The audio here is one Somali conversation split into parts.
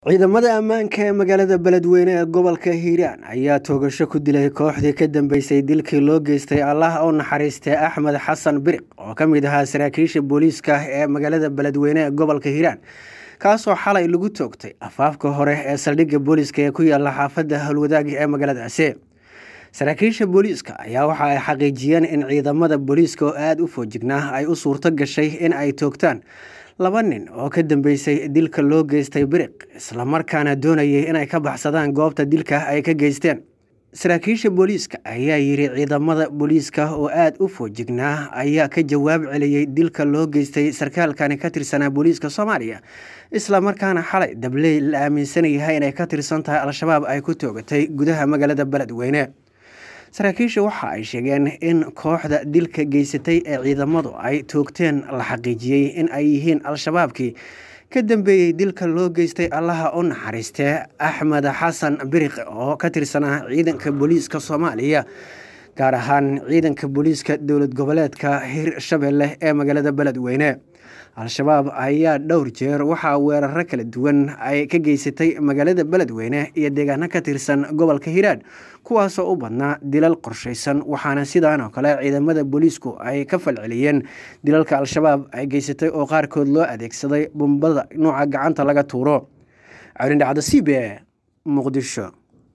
ciidamada ammaanka ee magaalada beledweyne ee gobolka hiiraan ayaa toogasho ku dilay kooxdii ka dambeysay dilkii loo geystay allah u naxariistay axmed xasan biriq oo ka mid ahaa saraakiisha booliiska ee magaalada beledweyne ee gobolka hiiraan kaasoo xalay lagu toogtay afaafka hore ee saldhigga booliiska ee ku yaala xaafadda howlwadaagi ee magaaladaasi saraakiisha booliiska ayaa waxa ay xaqiijiyeen in ciidamada booliiska oo aada u foojignaa ay u suurto gashay in ay toogtaan laba nin oo ka dambeysay dilka loo geystay biriq islamarkaana doonayay inay ka baxsadaan goobta dilka ay ka geysteen saraakiisha booliiska ayaa yidhi ciidamada booliiska oo aada u foojignaa ayaa ka jawaab celiyey dilka loo geystay sarkaalkani ka tirsanaa booliiska soomaaliya islamarkaana xalay dabley la aaminsan yahay inay ka tirsan tahay al-shabaab ay ku toogatay gudaha magaalada beledweyne saraakiisha waxa ay sheegeen in kooxda dilka geysatay ee ciidamadu ay toogteen la xaqiijiyey in ay yihiin al-shabaabkii ka dambeeyey dilka loo geystay allaha u naxariistee axmed xasan biriq oo ka tirsanaa ciidanka booliiska soomaaliya gaar ahaan ciidanka booliiska dowlad goboleedka hirshabelle ee magaalada beledweyne al-shabaab ayaa dhowr jeer waxaa weeraro kala duwan ay ka geysatay magaalada beledweyne iyo deegaano ka tirsan gobolka hiiraan kuwaasoo u badnaa dilal qorshaysan waxaana sidaan oo kale ciidamada booliisku ay ka falceliyeen dilalka al-shabaab ay geysatay oo qaarkood loo adeegsaday bumbada nuuca gacanta laga tuuro calindhacda c b e muqdisho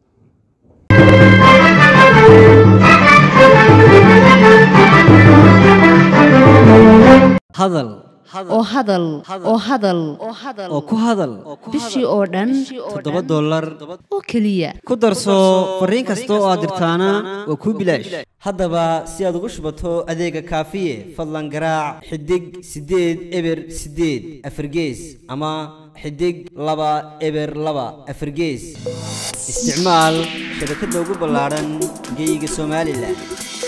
hadal oo hadal oo hadal oo ku hadal bishii oo dhan toddoba dollar oo keliya ku darso fariin kasta oo aad dirtaana waa kuu bilaash haddaba si aad ugu shubato adeega kaafiye fadlan garaac xidig siddeed eber siddeed afargees ama xidig laba eber laba afargees isticmaal shabakadda ugu ballaadhan geyga somalilan